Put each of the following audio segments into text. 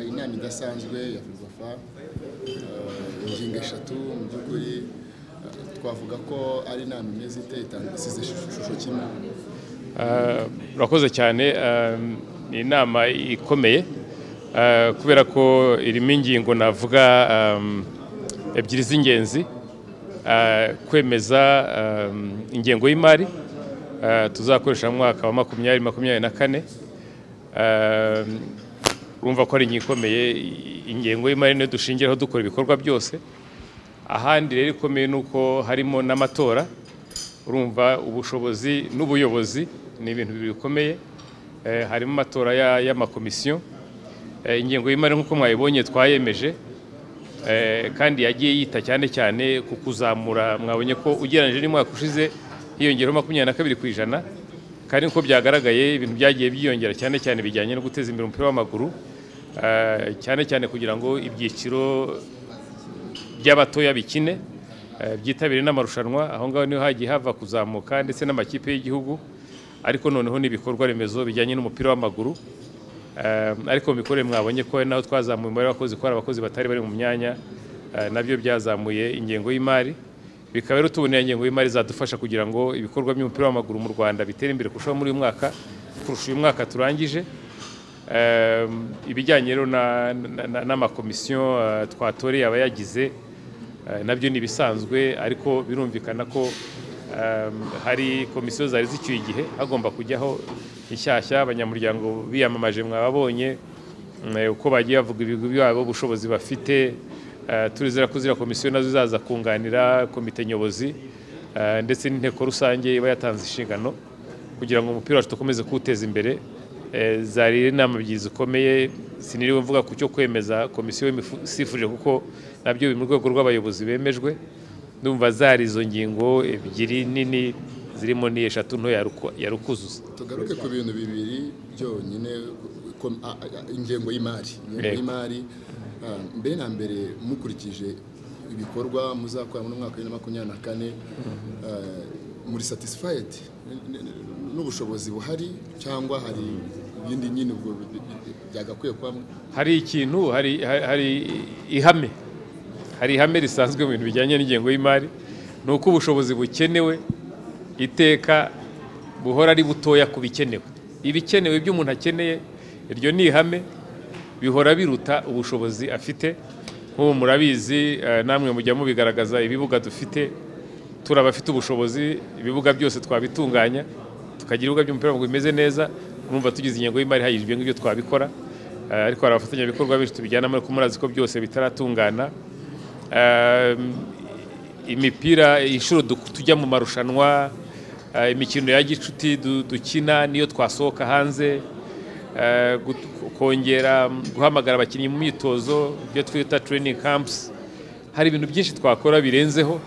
inama idasanzwe ya filozofa ingingo eshatu mu by'ukuri twavuga ko ari inama imeze iteye isize ishusho kimwe urakoze cyane ni inama ikomeye kubera ko irimo ingingo navuga ebyiri z'ingenzi kwemeza ingengo y'imari tuzakoresha mu mwaka wa makumyabiri makumyabiri na kane urumva ko ari ingingo ikomeye ingengo y'imari niyo dushingiraho dukora ibikorwa byose ahandi rero ikomeye ni uko harimo n'amatora urumva ubushobozi n'ubuyobozi ni ibintu bibiri bikomeye harimo amatora y'amakomisiyo ingengo y'imari nk'uko mwayibonye twayemeje kandi yagiye yita cyane cyane ku kuzamura mwabonye ko ugereranyije n'umwaka ushize hiyongereho makumyabiri na kabiri ku ijana kandi nk'uko byagaragaye ibintu byagiye byiyongera cyane cyane bijyanye no guteza imbere umupira w'amaguru cyane cyane kugira ngo ibyiciro by'abatoya bikine byitabire n'amarushanwa aho ngaho niho hagiye hava kuzamuka ndetse n'amakipe y'igihugu ariko noneho n'ibikorwa remezo bijyanye n'umupira w'amaguru ariko mu mikorere mwabonye ko naho twazamuye umubare w'abakozi ko hari abakozi batari bari mu myanya nabyo byazamuye ingengo y'imari bikaba rero tubonera ingengo y'imari zadufasha kugira ngo ibikorwa by'umupira w'amaguru mu Rwanda bitere imbere kurushaho muri uyu mwaka kurusha uyu mwaka turangije ibijyanye rero n'amakomisiyo twatoreye abayagize nabyo ni ibisanzwe ariko birumvikana ko hari komisiyo zari zicyuye igihe hagomba kujyaho inshyashya abanyamuryango biyamamaje mwababonye uko bagiye bavuga ibigo byabo ubushobozi bafite turizera ko ziriya komisiyo nazo zaza kunganira komite nyobozi ndetse n'inteko rusange iba yatanze inshingano kugira ngo umupira wacu dukomeze kuwuteza imbere zari inama ebyiri zikomeye siniriwe mvuga ku cyo kwemeza komisiyo sifuje kuko nabyo biri mu rwego rw'abayobozi bemejwe ndumva zari izo ngingo ebyiri nini zirimo ni eshatu nto ya rukuzuza tugaruke ku bintu bibiri byonyine ingengo y'imari ingengo y'imari mbere na mbere mukurikije ibikorwa muzakora muri mwaka wa makumyabiri na kane muri satisifayidi n'ubushobozi buhari cyangwa hari ibindi nyine ubwo byagakwiye kubamo hari ikintu hari ihame hari ihame risanzwe mu bintu bijyanye n'ingengo y'imari ni uko ubushobozi bukenewe iteka buhora ari butoya ku bikenewe ibikenewe ibyo umuntu akeneye iryo ni ihame bihora biruta ubushobozi afite nk'ubu murabizi namwe mujya mubigaragaza ibibuga dufite turi abafite ubushobozi ibibuga byose twabitunganya tukagira ibibuga by'umupira w'amaguru bimeze neza urumva tugize ingengo y'imari ihagije ibyo ngibyo twabikora ariko hari abafatanyabikorwa benshi tubijyanamo ariko murazi ko byose bitaratungana imipira inshuro tujya mu marushanwa imikino ya gicuti dukina niyo twasohoka hanze kongera guhamagara abakinnyi mu myitozo ibyo twita training camps hari ibintu byinshi twakora birenzeho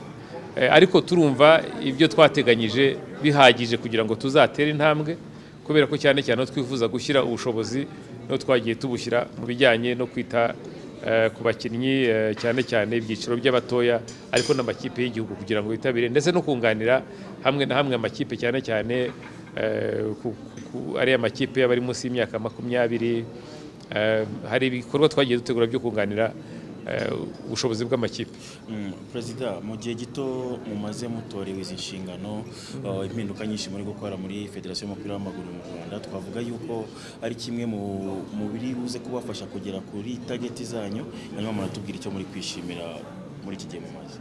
ariko turumva ibyo twateganyije bihagije kugira ngo tuzatere intambwe kubera ko cyane cyane twifuza gushyira ubushobozi no twagiye tubushyira mu bijyanye no kwita ku bakinnyi cyane cyane ibyiciro by'abatoya ariko n'amakipe y'igihugu kugira ngo yitabire ndetse no kunganira hamwe na hamwe amakipe cyane cyane ariya makipe aba ari munsi y'imyaka makumyabiri hari ibikorwa twagiye dutegura byo kunganira ubushobozi bw'amakipe perezida mu gihe gito mumaze mutorewe izi nshingano impinduka nyinshi muri gukora muri federasiyo y'umupira w'amaguru mu rwanda twavuga yuko ari kimwe mu biri buze kubafasha kugera kuri tageti zanyu hanyuma muratubwira icyo muri kwishimira muri iki gihe mumaze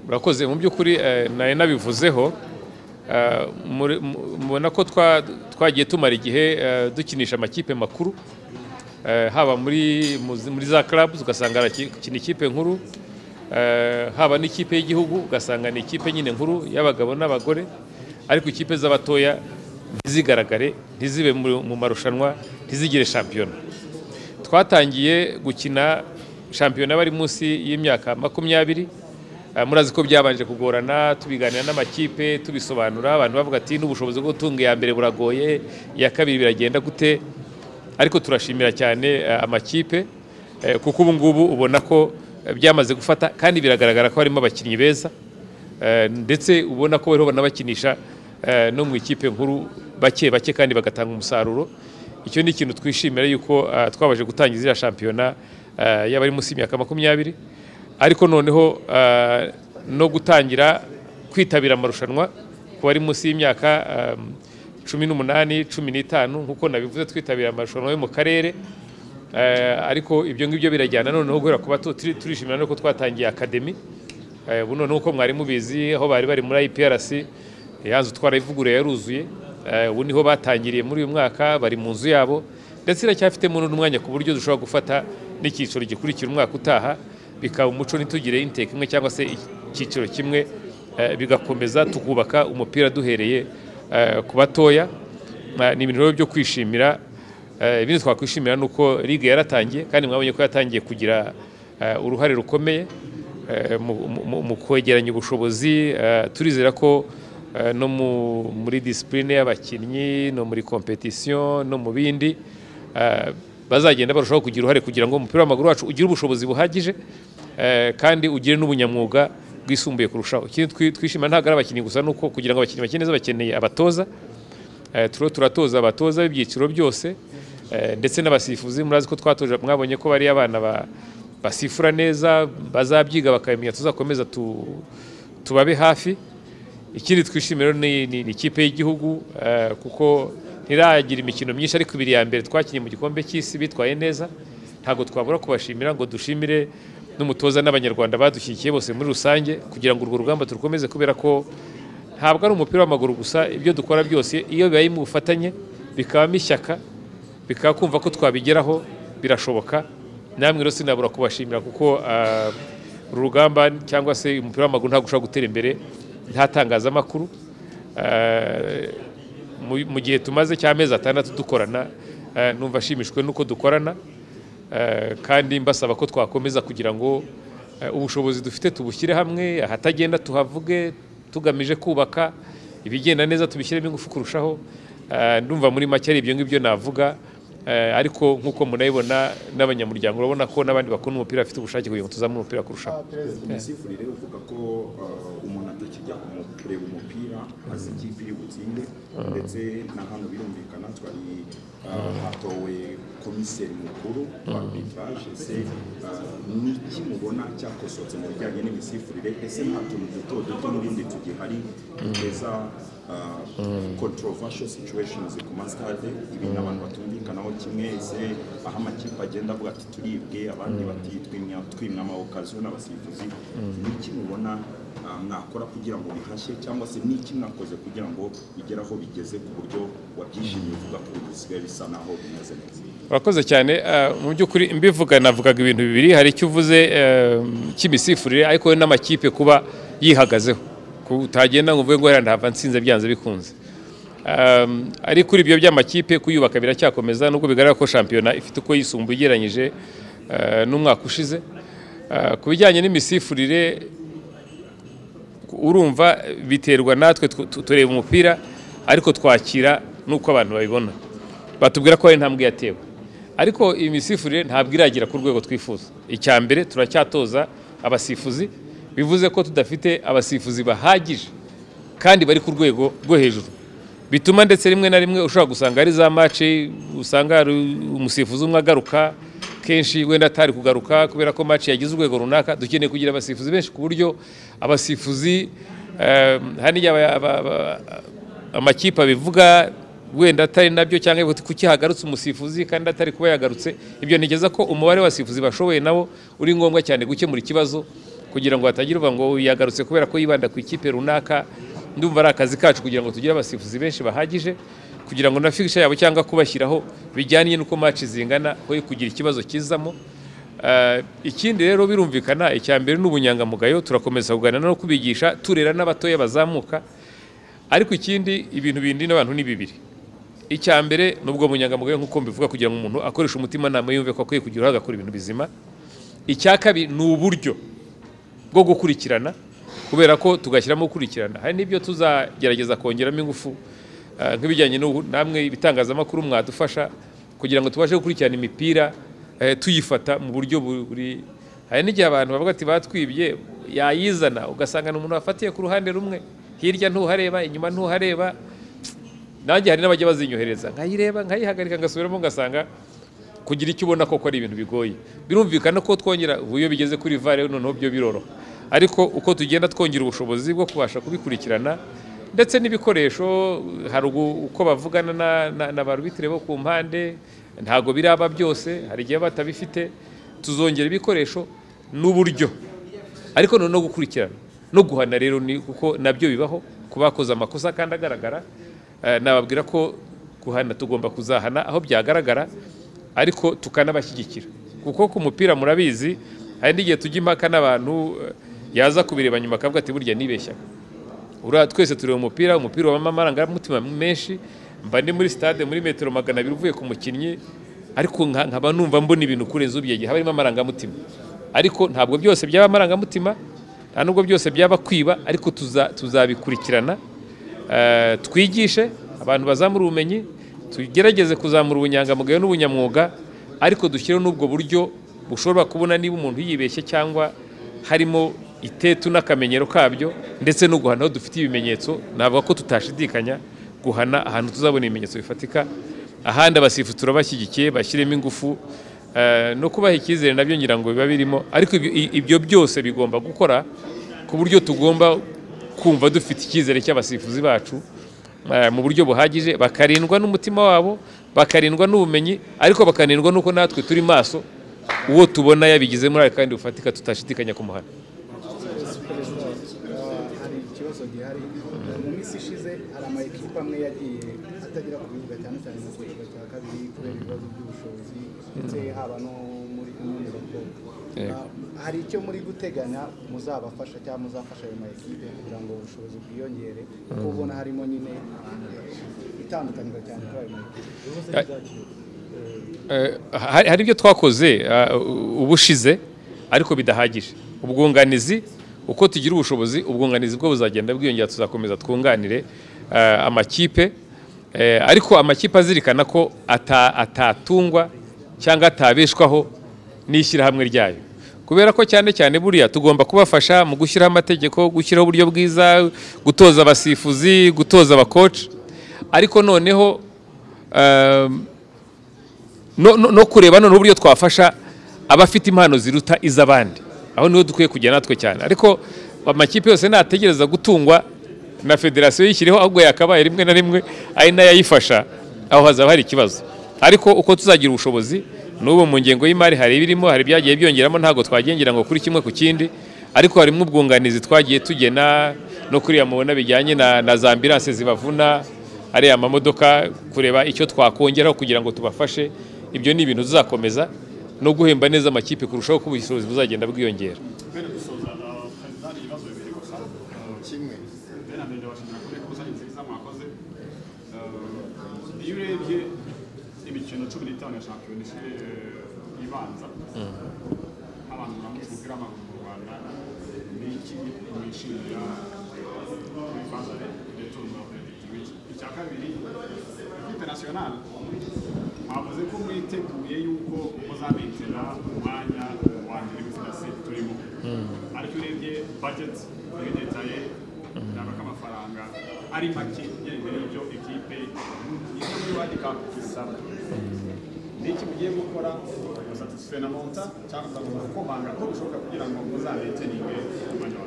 murakoze mu by'ukuri nari nabivuzeho mubona ko twagiye tumara igihe dukinisha amakipe makuru haba muri za clubs ugasanga arakina ikipe nkuru haba n'ikipe y'igihugu ugasanga ni ikipe nyine nkuru y'abagabo n'abagore ariko ikipe z'abatoya ntizigaragare ntizibe mu marushanwa ntizigire shampiyona twatangiye gukina shampiyona bari munsi y'imyaka makumyabiri murazi ko byabanje kugorana tubiganira n'amakipe tubisobanura abantu bavuga ati n'ubushobozi bwo gutunga iya mbere buragoye iya kabiri biragenda gute ariko turashimira cyane amakipe kuko ubu ngubu ubona ko byamaze gufata kandi biragaragara ko harimo abakinnyi beza ndetse ubona ko bariho banabakinisha no mu ikipe nkuru bake bake kandi bagatanga umusaruro icyo ni ikintu twishimira yuko ah, twabaje gutangiza iriya shampiyona ah, y'abari munsi y'imyaka makumyabiri ariko noneho ah, no gutangira kwitabira amarushanwa ku bari munsi y'imyaka ah, cumi n'umunani cumi n'itanu nk'uko nabivuze twitabira amarushanwa yo mu karere Eh, ariko ibyo ngibyo birajyana noneho guhera ku bato turi- turishimira no ko twatangiye akademi Eh, buno nuko mwari mubizi aho bari bari muri IPRC yanzu twarayivuguruye yaruzuye Eh, ubu niho batangiriye muri uyu mwaka bari mu nzu yabo ndetse iracyafitemo n'umwanya ku buryo dushobora gufata n'icyiciro gikurikira umwaka utaha bikaba umuco ntitugire inteko imwe cyangwa se icyiciro kimwe eh, bigakomeza tukubaka umupira duhereye eh, ku batoya Eh, ni ibintu rero byo kwishimira Eh, ibindi twakwishimira ni uko ligue yaratangiye kandi mwabonye ko yatangiye kugira eh, uruhare rukomeye eh, mu- mu- mu- mu kwegeranya ubushobozi eh, turizera ko eh, no mu- muri disipurine y'abakinnyi no muri kompetisiyo no mu bindi eh, bazagenda barushaho kugira uruhare kugira ngo umupira w'amaguru wacu ugire ubushobozi buhagije eh, kandi ugire n'ubunyamwuga bwisumbuye kurushaho ikindi twi- twishimira ntabwo ari abakinnyi gusa ni uko kugira ngo abakinnyi bakine neza bakeneye abatoza Eh, turiho turatoza abatoza b'ibyiciro byose eh, ndetse n'abasifuzi murazi ko twatoje mwabonye ko bari abana ba- basifura neza bazabyiga bakabimenya tuzakomeza tu, tubabe hafi ikindi twishimira ni, ni, ni ikipe y'igihugu eh, kuko ntiragira imikino myinshi ariko ibiri ya mbere twakinnye mu gikombe cy'isi bitwaye neza ntabwo twabura kubashimira ngo dushimire n'umutoza n'abanyarwanda badushyigikiye bose muri rusange kugira ngo urwo rugamba turukomeze kubera ko ntabwo ari umupira w'amaguru gusa ibyo dukora byose iyo bibaye mu bufatanye bikabamo ishyaka bikaba kumva ko twabigeraho birashoboka namwe rero sinabura kubashimira kuko ah, uru rugamba cyangwa se umupira w'amaguru ntabwo ushobora gutera imbere nta tangazamakuru Ah, mu- mu gihe tumaze cy'amezi atandatu dukorana ah, numva ashimishwe n'uko dukorana Eh, kandi mbasaba ko twakomeza kugira ngo eh, ubushobozi dufite tubushyire hamwe ahatagenda tuhavuge tugamije kubaka ibigenda neza tubishyiremo ingufu kurushaho Eh, ndumva muri make ari ibyo ngibyo navuga Eh, ariko nk'uko munabibona n'abanyamuryango urabona ko n'abandi bakunda umupira bafite ubushake kugira ngo tuzamure umupira kurushaho perezida umusifurire uvuga ko uh, umuntu atakijya kumu- kureba umupira azi ikipe iri butsinde ndetse na hano birumvikana twari uh, hatowe komiseri mukuru wa arbitrage ese uh, ni iki mubona cyakosotse mu bijyanye n'imisifurire ese nta tuntu duto duto n'ibindi tugihari duteza uh, controversial situations ku masitade ibintu abantu batumvikanaho kimwe ese aho amakipe agenda avuga ati turibwe abandi bati twimya twimya amawukaziyo n'abasifuzi niki mubona ah, mwakora kugira ngo bihashye cyangwa se niki mwakoze kugira ngo bigere aho bigeze ku buryo wabyishimiye uvuga ko ubu bisigaye bisa naho bimeze neza urakoze cyane eh, mu by'ukuri mbivuga navugaga ibintu bibiri hari icyo uvuze eh, cy'imisifurire ariko we n'amakipe kuba yihagazeho Ku- utagenda ngo uvuge ngo hera ndahava nsinze byanze bikunze Eh, ariko kuri ibyo by'amakipe kuyubaka biracyakomeza nubwo bigaragara ko shampiyona ifite uko yisumbuye ugereranyije eh, n'umwaka ushize Eh, ku bijyanye n'imisifurire urumva biterwa natwe tw- tu- tureba umupira ariko twakira n'uko abantu babibona batubwira ko hari intambwe yatewe ariko imisifurire ntabwo iragera ku rwego twifuza icya mbere turacyatoza abasifuzi bivuze ko tudafite abasifuzi bahagije kandi bari ku rwego rwo hejuru bituma ndetse rimwe na rimwe ushobora gusanga hari za maci usanga hari umusifuzi umwe agaruka kenshi wenda atari kugaruka kubera ko maci yagize urwego runaka dukeneye kugira abasifuzi benshi ku buryo abasifuzi eh, hari n'igihe aba- aba- aba- amakipe abivuga wenda atari nabyo cyangwa ngo kuki hagarutse umusifuzi kandi atari kuba yagarutse ibyo ntigeza ko umubare w'abasifuzi bashoboye nabo uri ngombwa cyane gukemura ikibazo kugira ngo hatagira uvuga ngo yagarutse kubera ko yibanda ku ikipe runaka ndumva ari akazi kacu kugira ngo tugire abasifuzi benshi bahagije kugira ngo na figisha yabo cyangwa kubashyiraho bijyanye n'uko maci zingana ho kugira ikibazo kizamo Eh, ikindi rero birumvikana icya mbere ni ubunyangamugayo turakomeza kuganira no kubigisha turera n'abatoya bazamuka ariko ikindi ibintu bindi n'abantu ni bibiri icya mbere nubwo munyangamugayo nk'uko mbivuga kugira ngo umuntu akoreshe umutimanama yumve ko akwiye kugira uruhare agakora ibintu bizima icya kabiri ni uburyo bwo gukurikirana kubera ko tugashyiramo gukurikirana hari n'ibyo tuzagerageza kongeramo ingufu eh, nk'ibijyanye n'ubu namwe ibitangazamakuru mwadufasha kugira ngo tubashe gukurikirana imipira eh, tuyifata mu buryo buri hari n'igihe abantu bavuga ati batwibye yayizana ugasanga ni umuntu wafatiye ku ruhande rumwe hirya ntuhareba inyuma ntuhareba nanjye hari n'abajya bazinyohereza nkayireba nkayihagarika ngasubiramo ngasanga kugira icyo ubona koko ari ibintu bigoye birumvikana ko twongera ubu iyo bigeze kuri vare noneho byo biroroha ariko uko tugenda twongera ubushobozi bwo kubasha kubikurikirana ndetse n'ibikoresho hari uko bavugana na ba rubitire bo ku mpande ntabwo biraba byose hari igihe batabifite tuzongera ibikoresho n'uburyo ariko noneho gukurikirana no guhana rero ni kuko nabyo bibaho ku bakoze amakosa kandi agaragara nababwira ko guhana tugomba kuzahana aho byagaragara ariko tukanabashyigikira kuko ku mupira murabizi hari n'igihe tujya impaka n'abantu yaza kubireba nyuma akavuga ati burya nibeshya uriya twese tureba umupira umupira wabamo amarangamutima menshi mba ndi muri stade muri metero magana abiri uvuye ku mukinnyi ariko nkaba numva mbona ibintu kurenza ubyege haba harimo amarangamutima ariko ntabwo byose byaba amarangamutima nta nubwo byose byaba kwiba ariko tuzabikurikirana twigishe abantu bazamura ubumenyi tugerageze kuzamura ubunyangamugayo n'ubunyamwuga ariko dushyireho n'ubwo buryo bushobora kubona niba umuntu yibeshye cyangwa harimo itetu n'akamenyero kabyo ndetse no guhana aho dufite ibimenyetso navuga ko tutashidikanya guhana ahantu tuzabona ibimenyetso bifatika ahandi abasifu turabashyigikiye bashyiremo ingufu no kubaha icyizere nabyo ngira ngo biba birimo ariko ibyo byose bigomba gukora ku buryo tugomba kumva dufite icyizere cy'abasifuzi bacu mu buryo buhagije bakarindwa n'umutima wabo bakarindwa n'ubumenyi ariko bakarindwa n'uko natwe turi maso uwo tubona yabigize muri aya kandi bufatika tutashidikanya ku muhanda hari ikibazo gihari mu minsi ishize hari ama ekipa amwe yagiye atagera ku bibuga cyane cyane mu kibuga cya kabiri kubera ibibazo by'ubushobozi ndetse haba no muri kumwe hari icyo muri guteganya muzabafasha cyangwa muzafasha ayo ma ekipe kugira ngo ubushobozi bwiyongere kuko ubona harimo nyine itandukaniro cyane kuri ayo ma ekipe hari ibyo twakoze ubushize ariko bidahagije ubwunganizi uko tugira ubushobozi ubwunganizi bwo buzagenda bwiyongera tuzakomeza twunganire amakipe ariko amakipe azirikana ko atatungwa cyangwa atabeshwaho n'ishyirahamwe ryayo kubera ko cyane cyane buriya tugomba kubafasha mu gushyiraho amategeko gushyiraho uburyo bwiza gutoza abasifuzi gutoza abakoci ariko noneho no kureba noneho uburyo twafasha abafite impano ziruta iz'abandi aho niho dukwiye kujya natwe cyane ariko amakipe yose nategereza gutungwa na federasiyo yishyiriho ahubwo yakabaye rimwe na rimwe ari nayo ayifasha aho hazaba hari ikibazo ariko uko tuzagira ubushobozi n'ubu mu ngengo y'imari hari ibirimo hari ibyagiye byongeramo ntabwo twagendera ngo kuri kimwe ku kindi ariko harimo ubwunganizi twagiye tugena no kuriya mubona bijyanye na za ambiranse zibavuna ariya mamodoka kureba icyo twakongeraho kugira ngo tubafashe ibyo ni ibintu tuzakomeza no guhemba neza amakipe kurushaho ko ubushobozi buzagenda bwiyongera iyo urebye imikino cumi n'itanu ya shampiyona isi ibanza abantu baramutse umupira w'amaguru mu rwanda ni iki mwishimira kuri bazare ndetse n'umurapuretiwe icya kabiri ekipe nasiyonari mwavuze ko mwiteguye yuko muzabitira umwanya wa mbere w'ifirasi turimo ariko urebye bajeti twegetaye ntabwo k'amafaranga ari make ugereranyije n'ibyo ekipe izo muri wadi kapu isaba ni iki mugiye gukora musatisfe na monta cyangwa muzakomeza kubanga ko bishoboka kugira ngo muzabete n'imbere umwanya wa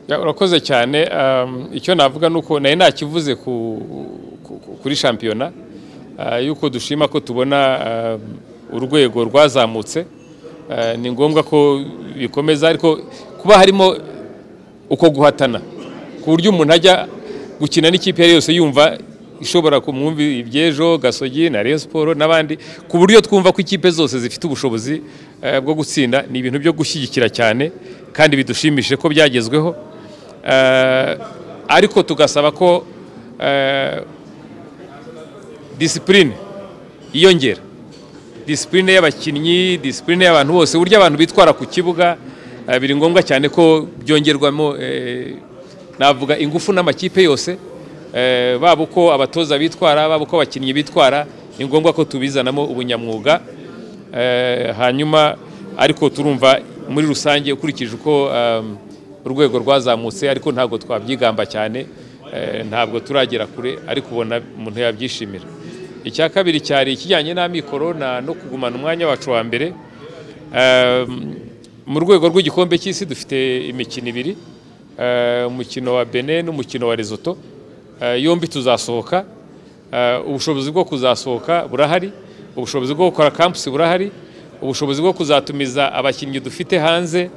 mbere urakoze cyane icyo navuga ni uko nari nakivuze kuri shampiyona yuko dushima ko tubona urwego rwazamutse ni ngombwa ko bikomeza ariko kuba harimo uko guhatana ku buryo umuntu ajya gukina n'ikipe iyo yose yumva ishobora kumwumva ibyejo gasogi na Rayon Sport n'abandi ku buryo twumva ko ikipe zose zifite ubushobozi bwo gutsinda ni ibintu byo gushyigikira cyane kandi bidushimishije ko byagezweho ariko tugasaba ko disipurine yiyongera disipurine y'abakinnyi disipurine y'abantu bose uburyo abantu bitwara ku kibuga biri ngombwa cyane ko byongerwamo navuga ingufu n'amakipe yose baba uko abatoza bitwara baba uko abakinnyi bitwara ni ngombwa ko tubizanamo ubunyamwuga hanyuma ariko turumva muri rusange ukurikije uko urwego rwazamutse ariko ntabwo twabyigamba cyane ntabwo turagera kure ariko ubona umuntu yabyishimira icya kabiri cyari ikijyanye n'amikoro no kugumana umwanya wacu wa mbere mu rwego rw'igikombe cy'isi dufite imikino ibiri umukino wa bene n'umukino wa rezoto yombi tuzasohoka ubushobozi bwo kuzasohoka burahari ubushobozi bwo gukora kampusi burahari ubushobozi bwo kuzatumiza abakinnyi dufite hanze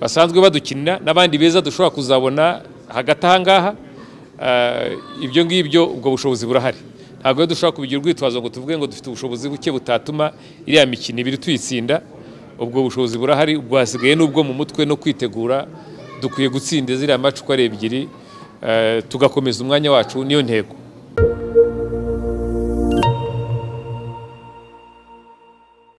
basanzwe badukinira n'abandi beza dushobora kuzabona hagati aha ngaha ibyo ngibyo ubwo bushobozi burahari ntabwo rero dushobora kubigira urwitwazo ngo tuvuge ngo dufite ubushobozi buke butatuma iriya mikino ibiri tuyitsinda ubwo bushobozi burahari ubwo hasigaye n'ubwo mu mutwe no kwitegura dukwiye gutsinda ziriya macu uko ari ebyiri tugakomeza umwanya wacu niyo ntego